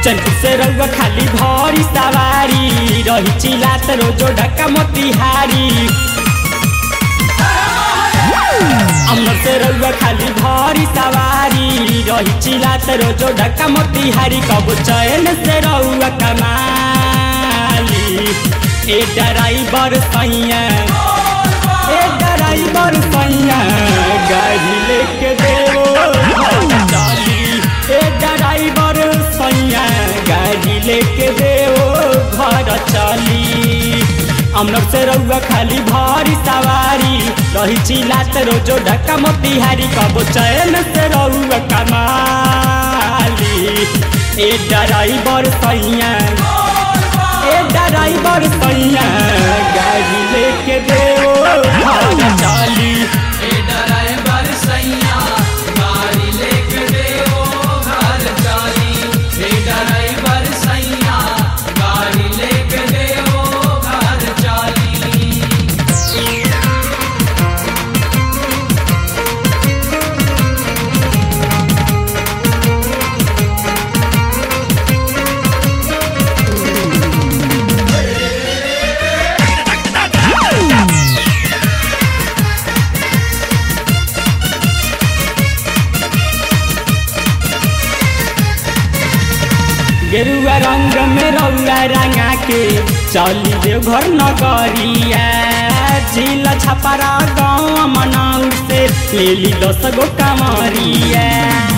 चंद से रउआ खाली भरी सवारी रही चिलात रोजो ढक्का मोतिहारी अमर से रउआ खाली भरी सवारी रही चिलात रोजो ढक्का मोतिहारी कब चैन से रउआ कमाली ए ड्राइवर सैया ए ड्राइवर सैया गाड़ी लेके देवो चली ए ड्राइवर सैया गाड़ी लेके देवो घर चली अमर से रउआ खाली भारी सवारी रही चिलात रोजो ढक्का मोतिहारी कबो चैन से रउआ कमाली ए ड्राइवर सैया ए ड्राइवर सैया गाड़ी लेके देओ घर चली ए ड्राइवर सैया गाड़ी लेके देओ घर चली ए ड्राइवर सैया गाड़ी लेके देओ घर चली गेरुआ रंग में रउआ रंगा के चली देव घर नगरिया झील छपरा गाँव मनाउर से ले ली दस गो कमरिया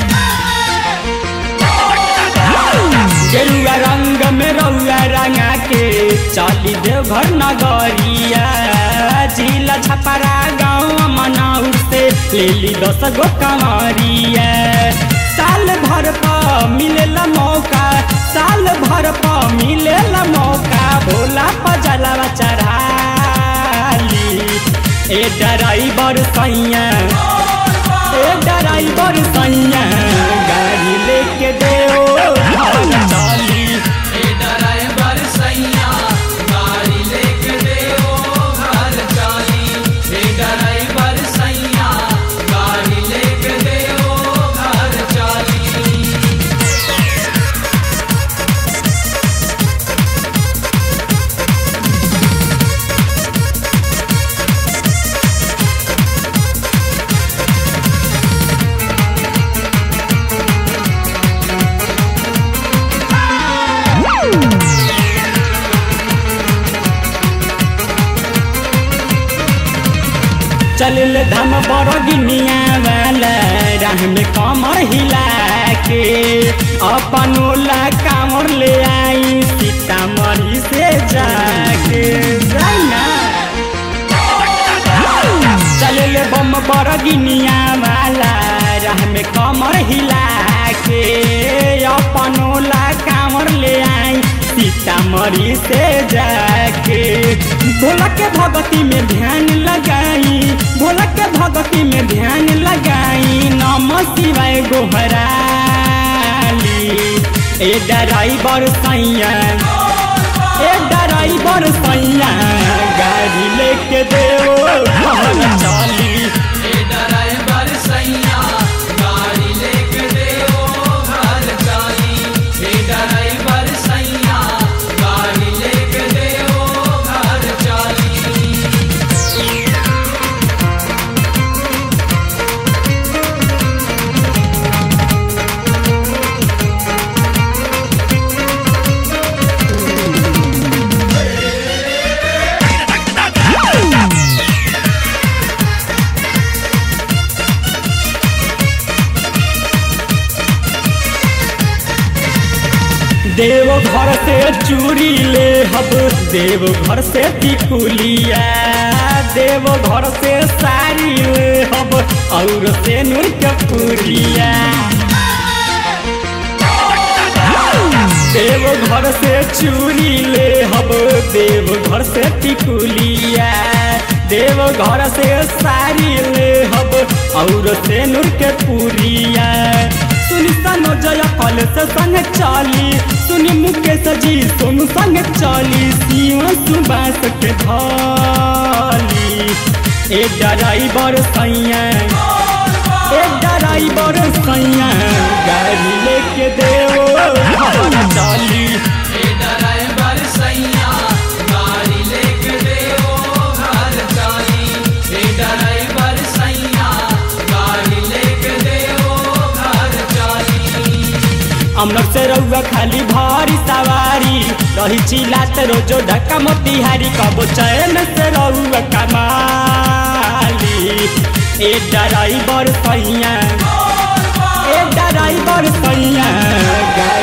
गेरुआ रंग में रउआ रंगा के चली देव घर नगरिया झील छपरा गाँव मनाउर से ले ली दस गो कमरिया साल भर पर मिलेला मौका साल भर पर मिलेला मौका भोला पजलवा चढ़ाली ए ड्राइवर सैया ए ड्राइवर सैया गाड़ी लेके देओ घर चली ए ड्राइवर सैया गाड़ी लेके देओ घर चली ए ड्राइवर सैया गाड़ी लेके देओ घर चली चल धम बड़ गिनिया वाला राह में कमर हिला के अपन ओला कामर ले आई सीतामढ़ी से जाके जाइना चल बम बड़ गिनिया वाला राह में कमर हिला के अपन ओला कामर ले आई सीतामढ़ी से जाके भोला के भगती में ध्यान लगाई भोला के भगती में ध्यान लगाई नम शिवाय गोहराली ए ड्राइवर सैया ए ड्राइवर सैया गाड़ी लेके देओ घर चली ए ड्राइवर सैया गाड़ी लेके देओ घर चली ए ड्राइवर सैया गाड़ी लेके देओ घर चली देव घर से चूड़ी ले हब देव घर से टिकुलिया देव घर से साड़ी ले हब और से नूर के पुरिया देव घर से चूड़ी ले हब देव घर से टिकुलिया देव घर से साड़ी ले हब और से नूर के पुरिया सुनी सनो जय कल से संग चाली सुनी मुकेश जी सोनू संग चाली सीमा सुबास के धाली ए ड्राइवर सैया ए ड्राइवर सैया गाड़ी लेके देओ घर अमनक से रउआ खाली भारी सवारी रही चिलात रोजो धक्का मोतिहारी कबो चैन से रउआ कमाली ए ड्राइवर सैया ए ड्राइवर सैया